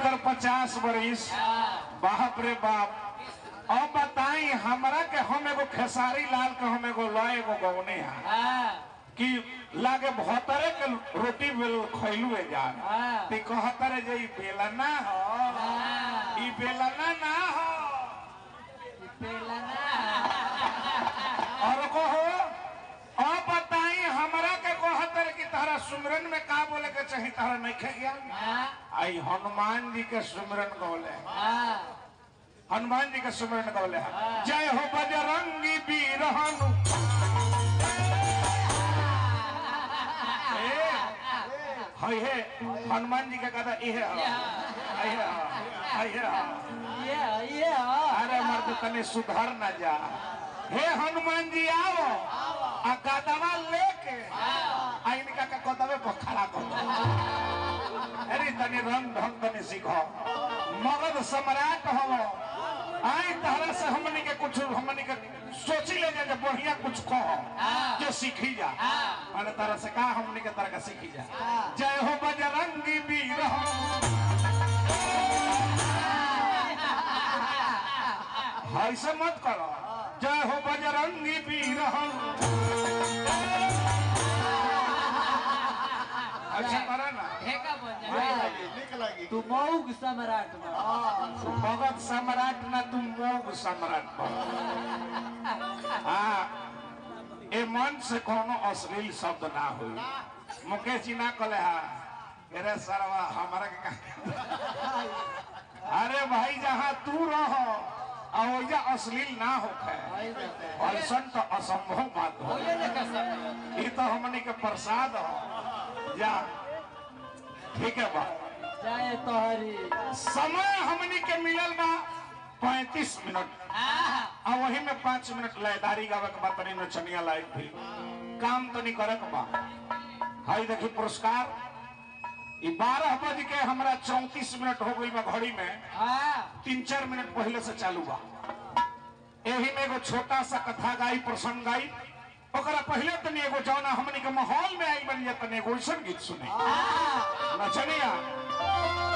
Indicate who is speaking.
Speaker 1: इनकर पचास बरिस बाप रे बाप अब बताई हमरा के हम एगो खेसारी लाल के हम एगो लय एगो गौने हैं कि लागे भतरे के रोटी बेल खैलू है जान
Speaker 2: हाँ।
Speaker 1: ते कहतरे जे ई बेलना हो ई बेलना ना हो और कहो अब बताई हमरा के कहतर कि तारा सुमरन में का बोले के चाही तारा नहीं खे गया आई हनुमान जी के सुमरन गौले हनुमान जी के सुमरन गौले हैं। जय हो बजरंगी वीर हनु ए, हाय हे हनुमान जी का कहता इहे हो हाय हे हो, हाय हे हो। अरे मर्द तने सुधर न जा हे हनुमान जी आओ आ गदवा लेके आ इनका का कदवे पर खड़ा कर दो अरे तने रंग ढंग तने सीखो मगध सम्राट हो आई तरह से हमनी के कुछ हमनी के सोची ले जा जे बढ़िया कुछ कहो जो सीखी जा माने तरह से का हमनी के तरह का सीखी जा जय हो बजरंगी वीर ऐसे मत करो जय हो बजरंगी वीर अच्छा करो ना
Speaker 3: निक लगी
Speaker 2: तू मऊग सम्राट बन।
Speaker 1: भगत सम्राट ना तुम मोग सम्राट बनो। हाँ ए मन से कोनो अश्लील शब्द ना हुई मुकेश जी ना कहले हा अरे सरवा हमारा के का- अरे भाई जहाँ तू रहो और ओइजा अश्लील ना होखे ऐसन तो असंभव बात हो ये तो हमनी के प्रसाद हो जा ठीक है बा
Speaker 2: जय तोहरी
Speaker 1: समय हमनी के मिलल बा पैंतीस मिनट आ वही में पाँच मिनट लयदारी गावे के बाद तनी नचनिया लायक भी काम तनी करे के बा हाई देखी पुरस्कार ई बारह बज के हमरा चौतीस मिनट हो गई बा घड़ी में तीन चार मिनट पहले से चालू बा एही में एगो छोटा सा कथा गाई प्रसंग गाई ओकरा पहले तनी एगो जौना हमनी के माहौल में आई बनी तनी एगो ऐसन गीत सुनी नचनिया